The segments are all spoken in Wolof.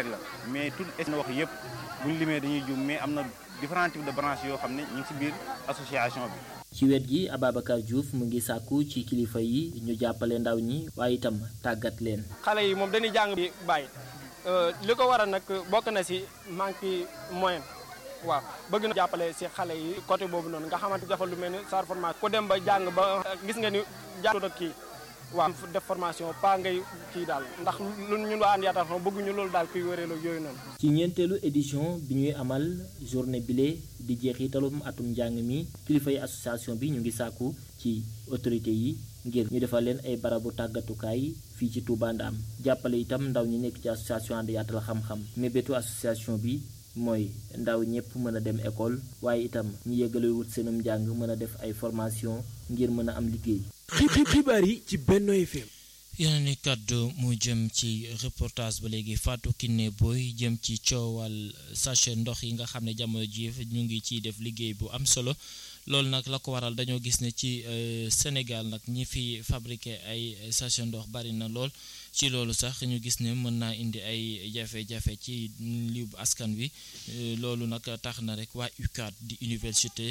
teg la mais tout na wax yëpp buñ limee dañuy jum mais am na différents types de branches yoo xam ne ñu ngi ci biir association bi ci wet gi Ababacar Diouf mu ngi sàkku ci kilifa yi ñu jàppale ndaw ñi waaye itam tàggat leen. xale yi moom dañuy jàng bi bàyyi li ko waral nag bokk na ci manque moyen waaw bëgg na jàppale ci xale yi côté boobu noonu nga xamante defal lu mel ni sar formation ku dem ba jàng ba gis nga ni jàllul ak kii waaw def formation pas ngay kii daal ndax lu ñun waa And Yaakaar bëgguñu loolu daal kuy wéreelu yooyu noonu. ci ñeenteelu édition bi ñuy amal journée bile di jeexitalum atum njàng mi kilifa yi association bi ñu ngi sàkku ci autorité yi ngir ñu defal leen ay barabu tàggatukaay fii ci Touba Ndam jàppale itam ndaw ñi nekk ci association And Yaatal xam-xam mébétu association bi mooy ndaw ñëpp mën a dem école waaye itam ñu yëgale wut seenum njàng mën a def ay formation ngir mën a am liggéey. xibaar yi ci Benno FM. yeneen i kàddu mu jëm ci reportage ba léegi Fatou Kiné Boy jëm ci coowal sachet ndox yi nga xam ne jamono ji ñu ngi ciy def liggéey bu am solo loolu nag la ko waral dañoo gis ne ci Sénégal nag ñi fi fabriqué ay sachet ndox bari na lool ci loolu sax ñu gis ne mën naa indi ay jafe-jafe ci li askan wi loolu nag tax na rek waa UCAD di université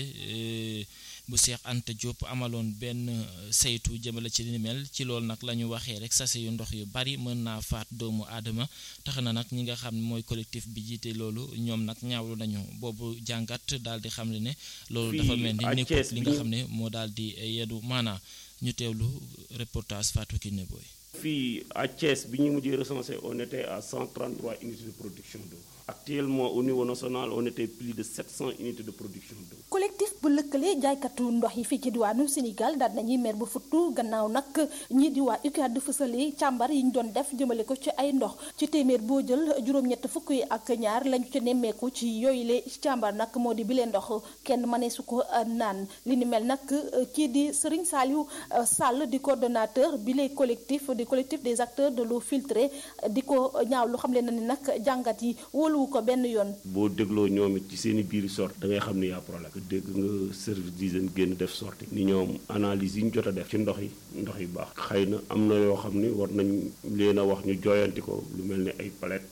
bu Cheikh Anta Diop amaloon benn saytu jëmale ci li ni mel ci loolu nag la ñu waxee rek sachet yu ndox yu bari mën naa faat doomu aadama tax na nag ñi nga xam ne mooy collectif bi jiite loolu ñoom nag ñaawlu nañu boobu jàngat daal di xam ne loolu dafa mel ni nekkut li nga xam ne moo daal di yeddu maanaa ñu teewlu reportage Fatou Kiné Boy fii à Thiès bi ñu mujjee recensé on était à 133 unités de production d'eau actuellement au niveau national on était plus de 700 unités de production d'eau collectif bu lëkkale jaaykatu ndox yi fii ci diwaanu Sénégal daal nañuy mer bu futtu gannaaw nag ñii di waa UCAD fësale càmbar yi ñu doon def jëmale ko ci ay ndox ci téeméer boo jël juróom-ñett fukk yi ak ñaar lañu ci nemmeeku ci yooyu le càmbar nag moo di bile ndox kenn mënee su ko naan li ni mel nag kii di Serigne Saliou Sall di coordonnateur bile collectif di collectif des acteurs de l'eau filtrée di ko ñaaw lu xam le na ni nag jàngat yi wóoluwu ko benn yoon boo dégloo ñoom it ci seen i biir sorte da ngay xam ni yaa problème dégg nga service d'hygiène génn def sorti ni ñoom analyse yi ñu jot a def ci ndox yi ndox yi baax xëy na am na yoo xam ni war nañ leen a wax ñu jooyanti ko lu mel ni ay palette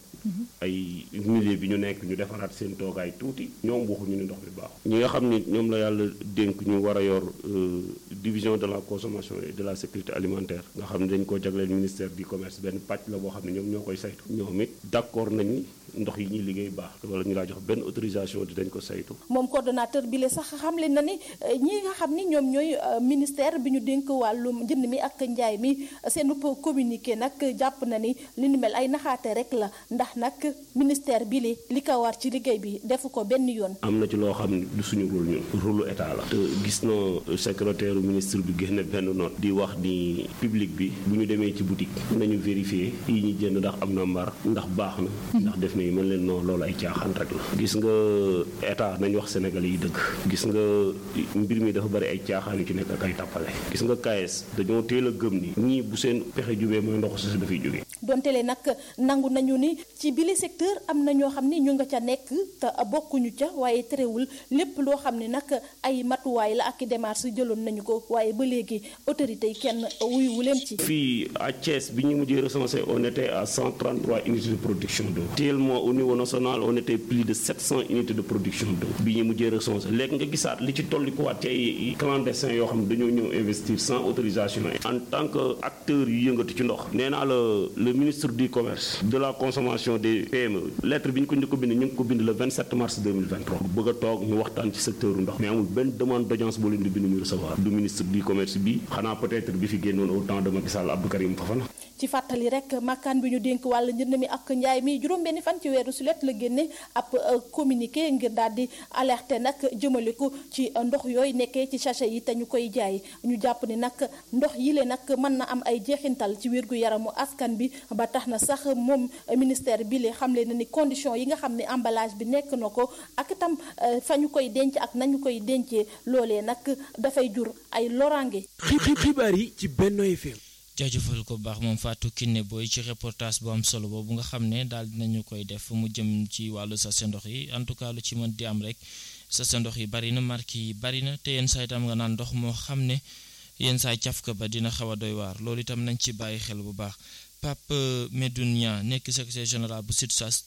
ay milieu bi ñu nekk ñu defaraat seen toogaay tuuti ñoom waxuñu ni ndox bi baax ñi nga xam ni ñoom la yàlla dénk ñu war a yor division de la consommation et de la sécurité alimentaire nga xam ne dañ koo jagleel ministère du commerce benn pàcc la boo xam ne ñoom ñoo koy saytu ñoom it d'accord nañ ni ndox yi ñuy liggéey baax wala ñu laa jox benn autorisation di dañ ko saytu moom coordonnateur bi la sax xamle na ni ñi nga xam ni ñoom ñooy ministère bi ñu dénk wàllum njënd mi ak njaay mi seen communiqué nag jàpp na ni li ni mel ay naxaate rek la ndax nag ministère bi li li ko war ci liggéey bi defu ko benn yoon am na ci loo xam ne du suñu rôle ñun rôle état la te gis na secrétaire ministre bi génne benn note di wax ni public bi bu ñu demee ci boutique nañu vérifier yi ñuy jënd ndax am na mbar ndax baax na ndax def na yi mën leen non loolu ay caaxaan rek la gis nga état nañ wax sénégalais yi dëgg gis nga mbir mi dafa bari ay caaxaan yu ci nekk ak ay tàppale gis nga KS dañoo teel a gëm ni ñii bu seen pexe jubee mooy ndox si dafay jógee donte le nag nangu nañu ni ci bile secteur am na ñoo xam ni ñu nga ca nekk te bokkuñu ca waaye terewul lépp loo xam ne nag ay matuwaay la ak i démarches jëloon nañu ko waaye ba léegi autorité yi kenn wuyuwu leen ci. fii à Thiès bi ñu mujjee recensé on était à 133 unités de production d'eau actuellement au niveau national on était plus de 700 unités de production d'eau bi ñu mujjee recensé léegi nga gisaat li ci tolli ko waat ci ay clandestins yoo xam ne dañoo ñëw investir sans autorisation en tant que acteur yu yëngatu ci ndox nee naa la le ministre du commerce de la consommation des PME lettre bi ñu ko njëkk ko bind ñu ngi ko bind le 27 mars 2023 bëgg a toog ñu waxtaan ci secteur ndox mais amul benn demande d'audience boo leen di bind ñu recevoir du ministre du commerce bi xanaa peut-être bi fi génnoon au temps de Macky Sall Abdou Karim Fofana ci fàttali rek makkaan bi ñu dénk wàll njënd mi ak njaay mi juróom-benni fan ci weeru sulet la génne ab communiqué ngir daal di alerter nag jëmale ko ci ndox yooyu nekkee ci sachet yi te ñu koy jaay ñu jàpp ni nag ndox yi le nag mën na am ay jeexintal ci wér gu yaramu askan bi ba tax na sax moom ministère bi le xamle na ni condition yi nga xam ne emballage bi nekk na ko ak itam fa ñu koy denc ak nañu koy dencee loolee nag dafay jur ay loraange. xibaar yi ci Benno FM. jaajëfal ko baax moom Fatou Kiné Boy ci reportage bu am solo boobu nga xam ne daal dinañu koy def mu jëm ci wàllu sachet ndox yi en tout cas lu ci mën di am rek sachet ndox yi bari na marque yi bari na te yenn saa itam nga naan ndox moo xam ne yenn saa cafka ba dina xaw a doy waar loolu itam nañ ci bàyyi xel bu baax Pape Medoune Niang nekk secrétaire général bu SUTSAS